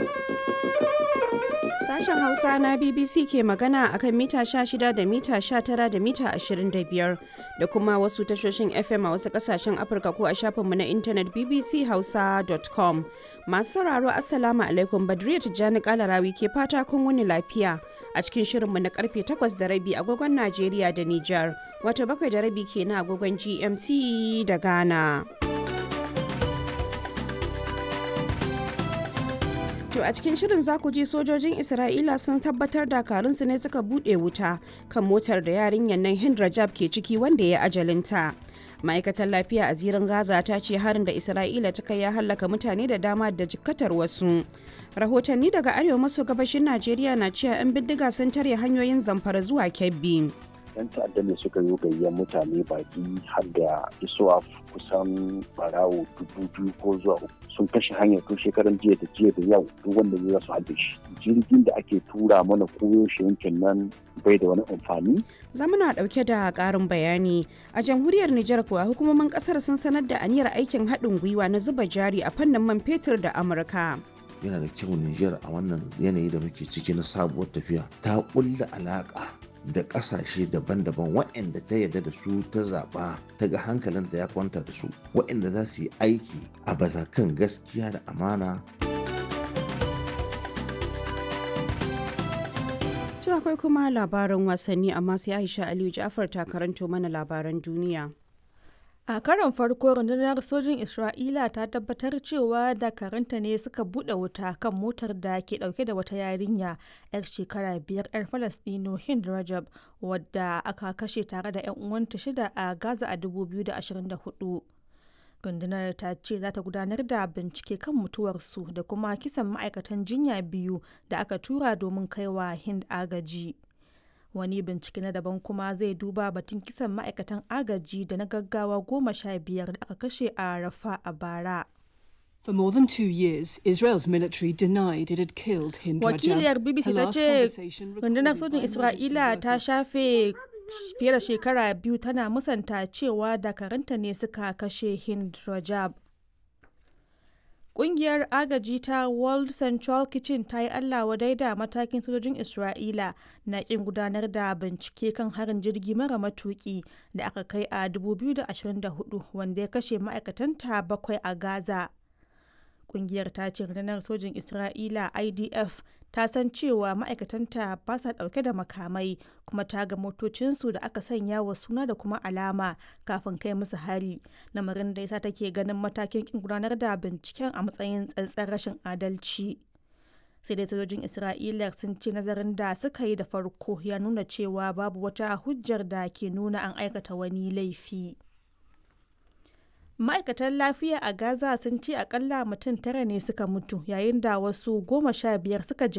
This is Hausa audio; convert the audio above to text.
Sashen Hausa na BBC ke magana akan mita 16 da mita 19 da mita 25 da kuma wasu tashoshin FM a wasu kasashen Afirka ko a shafinmu na intanet bbchausa.com. Masu sauraro Assalamu alaikum Badriya Tijjani Kalarawi ke fata kun wuni lafiya a cikin shirinmu na karfe 8 da rabi agogon Najeriya da Nijar, wato bakwai da rabi ke na agogon GMT da Ghana. To a cikin shirin za ku ji sojojin Isra'ila sun tabbatar dakarunsu ne suka buɗe wuta kan motar da yarinyar nan Hind Rajab ke ciki wanda ya ajalinta. Ma'aikatar lafiya a zirin Gaza ta ce harin da Isra'ila ta kai ya hallaka mutane da dama da jikkatar wasu. Rahotanni daga arewa maso gabashin Najeriya na cewa 'yan bindiga sun tare hanyoyin zamfara zuwa Kebbi. 'yan ta'adda ne suka yi gayyar mutane baki har da isuwa kusan barawo dubu biyu ko zuwa uku sun kashe hanyar tun shekaran jiya da jiya da yau duk wanda ya su hadda shi jirgin da ake tura mana koyo shi yankin nan bai da wani amfani zamana dauke da karin bayani a jamhuriyar Nijar kuwa hukumomin kasar sun sanar da aniyar aikin haɗin gwiwa na zuba jari a fannin man fetur da Amurka. yana da kyau Nijar a wannan yanayi da muke ciki na sabuwar tafiya ta ƙulla alaƙa da ƙasashe daban-daban waɗanda ta yarda da su ta zaɓa ta ga hankalinta ya kwanta da su waɗanda za su yi aiki a kan gaskiya da amana To akwai kuma labaran wasanni amma sai Aisha Aliyu Ja'far ta karanto mana labaran duniya. A karon farko rundunar sojin Isra'ila ta tabbatar cewa dakaranta ne suka buɗe wuta kan motar da ke ɗauke da wata yarinya 'yar shekara biyar 'yar Falastino Hind Rajab wadda aka kashe tare da 'yan uwanta shida a Gaza a 2024. Rundunar ta ce za ta gudanar da bincike kan mutuwarsu da kuma kisan ma'aikatan jinya biyu da aka tura domin kaiwa Hind agaji. wani bincike na daban kuma zai duba batun kisan ma'aikatan agaji da na gaggawa goma sha biyar da aka kashe a rafa a bara For more than two years, Israel's military denied it had killed Hind Wakiliyar BBC ta ce rundunar sojin Isra'ila ta shafe fiye da shekara biyu tana musanta cewa dakaranta ne suka kashe Hind Rajab. Ƙungiyar agaji ta World Central Kitchen ta yi Allah wadai da matakin sojojin Isra'ila na ƙin gudanar da bincike kan harin jirgi mara matuƙi da aka kai a 2024 wanda ya kashe ma'aikatanta bakwai a Gaza. Ƙungiyar ta ce rundunar sojin Isra'ila IDF ta san cewa ma'aikatanta ba sa ɗauke da makamai kuma ta ga motocinsu da aka sanya wa suna da kuma alama kafin kai musu hari lamarin da yasa take ganin matakin kin gudanar da binciken a matsayin tsantsar rashin adalci sai dai sojojin isra'ila sun ce nazarin da suka yi da farko ya nuna cewa babu wata hujjar da ke nuna an aikata wani laifi ma'aikatan lafiya a gaza sun ce akalla mutum tara ne suka mutu yayin da wasu goma sha biyar suka